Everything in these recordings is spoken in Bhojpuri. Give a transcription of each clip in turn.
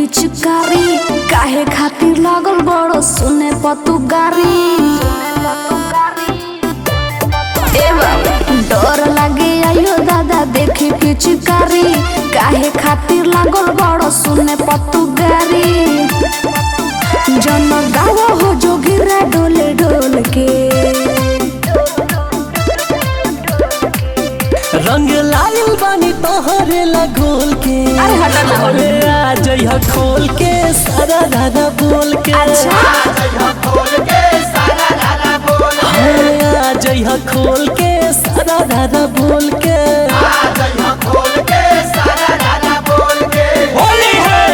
पिचकारी काहे खातिर लागल बड़ो सुने पतु गारी ए बाबा डर लागे आयो दादा देखी पिचकारी काहे खातिर लागल बड़ो सुने पतु गारी जन गावा हो जोगिरा डोले डोल के रंग लाल बानी तोहरे लगोल के अरे हटा ना। अरे आ जइहा खोल के सारा दादा बोल के अच्छा अरे आ जइहा खोल के सारा दादा बोल के होली है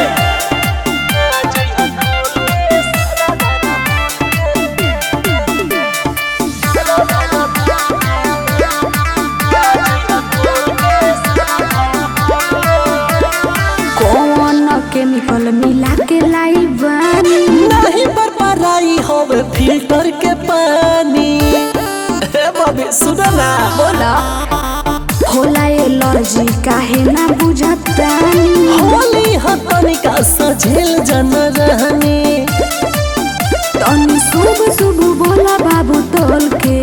कौन केमिकल मिला के लाई बानी नहीं पर पराई होवे फिल्टर के पानी हे बबी सुनो ना बोला होला एलर्जी काहे ना बुझतानी होली हतनिका सझेल जन रहनी तनी शुभ शुभ बोला बाबू तोल के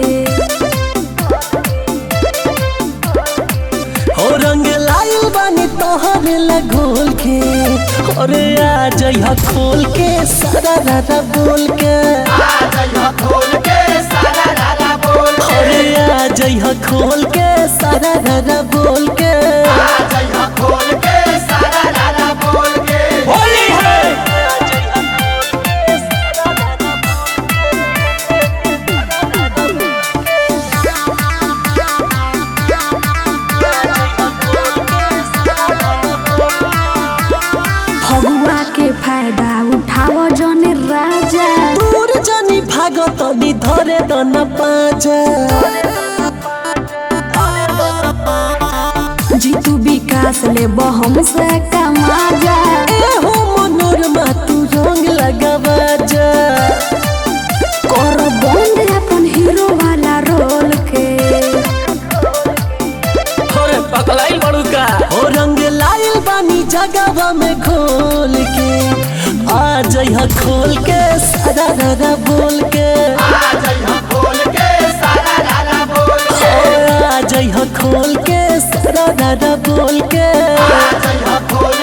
हो रंग लाल बानी तोहरे लगोल के अरे आ जइहा खोल के सारा रारा बोल के अरे आ जइहा खोल के सारा रारा बोल के होली है फगुआ के फायदा उठाव जने राजा दूर जानी भागत नी धरे दन पाजा जीतू विकास ले बहम से कमा जा ए हो मनोरमा तू रंग लगावा जा कर बंद अपन हीरो वाला रोल के अरे पकलाई बड़ू का हो रंग लाल बानी जगवा में खोल के आ जइहा खोल के सारा दादा बोल के ओ, आ जइहा खोल के सारा दादा बोल के